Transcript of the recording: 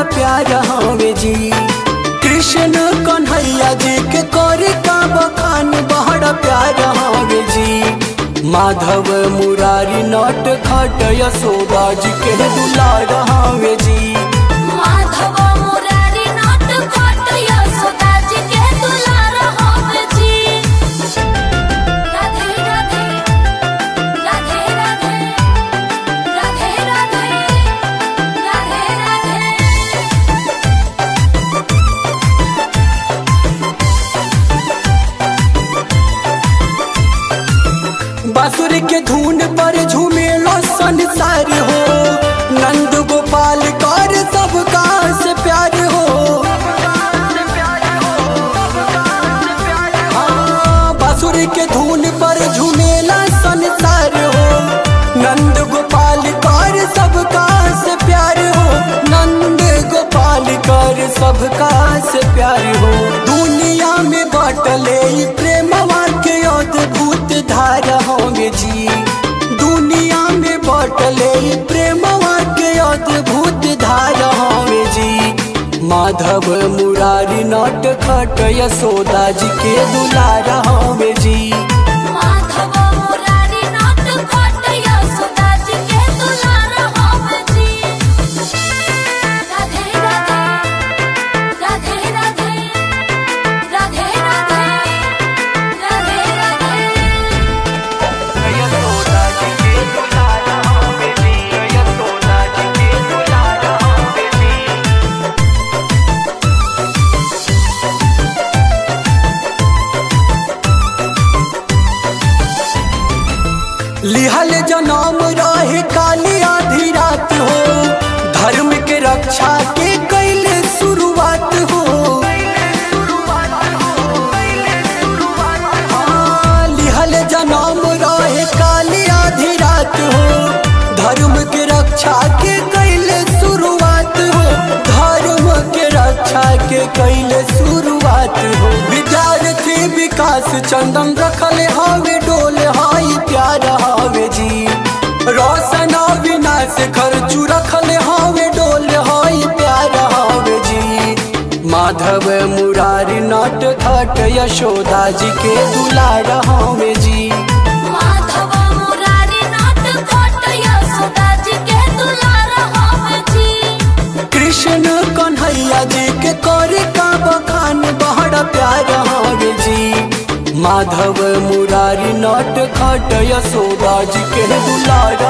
प्यार हवे जी कृष्ण कन्हैया जी के करे का बखान बड़ा प्यार हवे जी माधव मुरारी नट खट यशोदा जी के दुलार हवे जी माधव मुरारी नट खट यशोदा जी के दुलार हवे जी राधे राधे राधे राधे राधे राधे राधे राधे बांसुरी के धुन पर झूमेलो संसार हो नंद गोपाल कर सबका से प्यार हो हाँ, बांसुरी के धुन पर झूमेला संसार हो नंद गोपाल कर सबका से प्यार हो नंद गोपाल कर सबका से प्यार हो दुनिया में बाटले ई प्रेमवा के अद्भुत धारा होंगे जी दुनिया में बाटले ई प्रेमवा के अद्भुत धारा होंगे जी माधव मुरारी नट खट यशोदा जी के दुलारा होंगे जी माधव मुरारी नट खट यशोदा जी के दुलार हवे जी राधे राधे राधे राधे राधे राधे राधे राधे यशोदा जी के दुलारा होंगे जी यशोदा जी के दुलारा होंगे जी लिहल जनम रहे काली आधी रात हो धर्म के रक्षा के कैले शुरुआत हो हाँ, लिहल जनम रहे काली आधी रात हो धर्म के रक्षा के कैले शुरुआत हो धर्म के रक्षा के कैले शुरुआत हो विद्यार्थी विकास चंदन रखले हवे डोल हाई प्यार हवे जी रोशन विनाश खर्चू रखले हवे डोल हाई प्यार हवे जी माधव मुरारी नट खट यशोदा जी के दुलार हवे जी माधव मुरारी नट खट यशोदा जी के दुलार हवे जी कृष्ण कन्हैया जी के करे का बखान बड़ा प्यार हवे जी माधव मुरारी नट खट यशोदा जी के दुलार